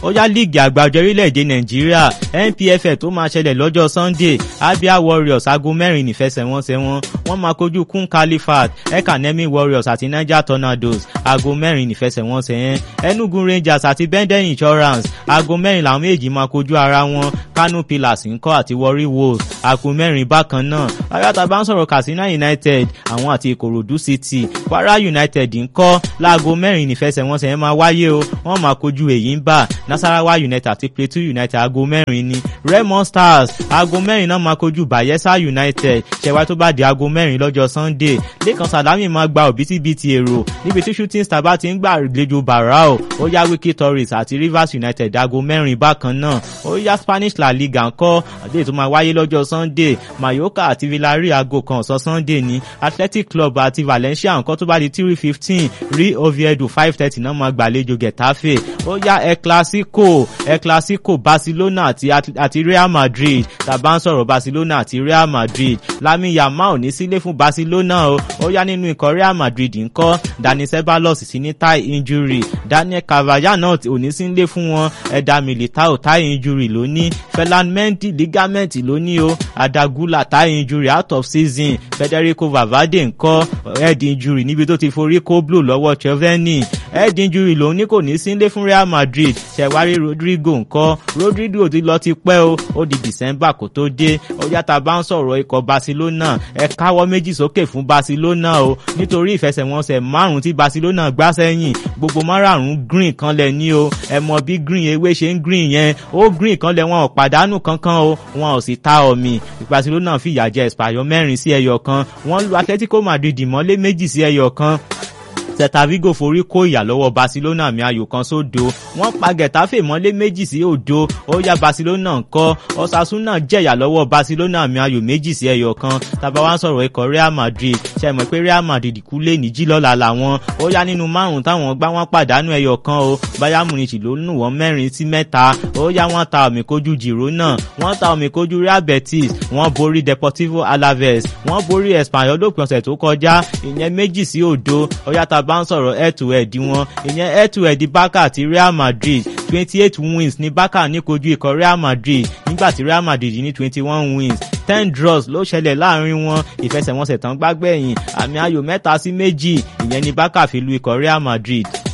ó yá líìgì àgbàjọ orílẹ̀-èdè nàìjíríà npfl tó máa ṣẹlẹ̀ lọ́jọ́ sunday abia warriors aago mẹ́rin nífẹsẹ̀wọnsẹ̀ wọn wọ́n máa kojú kun califat ekanemi warriors àti niger tornadoes aago mẹ́rin nífẹsẹ̀wọnsẹ̀ yẹn enugu rangers àti benden insurance aago mẹ́rin làwọn méjì máa kojú ara wọn kano pillars ńkọ́ àti warri wolves aago mẹ́rin bákan náà ayáta bá ń sọ̀rọ̀ katsina united àwọn àti ìkòròdú city kwara united ńkọ́ láago mẹ́rin nífẹsẹ̀wọnsẹ̀ yẹn máa wáyé o wọ́n máa kojú èyí ń bà nasarawa united àti plateau united aago mẹ́rin ni raymond stars aago mẹ́rin náà máa kojú bayelsa united ṣẹ̀wá tó bá di aago mẹ́rin lọ́jọ́ sunday lẹ́kan sàlámì máa gba òbítíbitì èrò níbi tí shooting star bá ti ń gbàlejò barao ó yá wiki tourist àti rivers united aago mẹ́rin bákan náà ó yá spanish la liga ńkọ́ àdéhùn tó máa wáyé lọ́jọ́ sunday mayoka àti villarreal aago kan ọ̀sán sunday ní athletic club àti valencia ńkọ́ tó bá di three fifteen rí oviedo five thirty náà máa gbàlejò getafe ó yá el clasico el clasico barcelona àti, àti real madrid tàbá ń sọ̀rọ̀ barcelona àti real madrid lami yamal ní sílé fún barcelona o ó yá nínú ikọ̀ real madrid ńkọ́ dani ceballos sí ní tie injury daniel cavaya náà ò ní sílé fún wọn ẹ̀dá militao tie injury ló ní ferland mendy ligament ló ní o adagula tie injury out of season federico valverde ńkọ́ head injury níbi tó ti forí kó blow lọ́wọ́ cheveni head injury lòun ní kò ní sílé fún real madrid ṣẹ̀wárí rodrigo ńkọ́ rodrigo ti lọ ti pẹ́ o ó di december kó tó dé ó yàtà bá ń sọ̀rọ̀ ikọ̀ barcelona ẹ káwọ́ méjì sókè fún barcelona o nítorí ìfẹsẹ̀wọnsẹ̀ márùn-ún tí barcelona gbá sẹ́yìn gbogbo márààrún green kan lẹ̀ ní o ẹ mọ bí green ewé ṣe ń green yẹn ó green kan lẹ̀ wọn ò pàdánù kankan o wọn ò sì ta ọ̀mì barcelona fìyà jẹ espanyol mẹ́rin sí ẹyọ kan wọ́n lu atletico madrid mọ́lé méjì sí ẹyọ kan celta vigo forí kó ìyà lọ́wọ́ barcelona mi ayò kan sódo wọ́n pa getafe mọ́lé méjì sí òdo ó yá barcelona ńkọ́ osasuna jẹ̀yà lọ́wọ́ barcelona mi ayò méjì sí ẹyọ kan tàbá wá ń sọ̀rọ̀ ikọ̀ real madrid ṣe mọ̀ pé real madrid kú lé ní jílọ́la làwọn ó yá nínú márùn táwọn gbá wọn pàdánù ẹyọ kan o bayern munich ló nù wọ́n mẹ́rin sí mẹ́ta ó yá wọ́n ta omi kojú girona wọ́n ta omi kojú real betis wọ́n borí deportivo alaves wọ́n borí espanyol lópin ọ̀sẹ̀ tó kọjá ìyẹn méjì sí òdo ó yá ta bá ń sọ̀rọ̀ head to head wọn ìyẹn head to head barca àti real madrid twenty eight wins ní barca ní kojú ikọ̀ real madrid nígbà tí real madrid ní twenty one wins ten draws ló ṣẹlẹ̀ láàrin wọn ìfẹsẹ̀wọnsẹ̀ tán gbágbẹ̀yìn àmì ayò mẹ́ta sí méjì ìyẹn ní barca fi lu ikọ̀ real madrid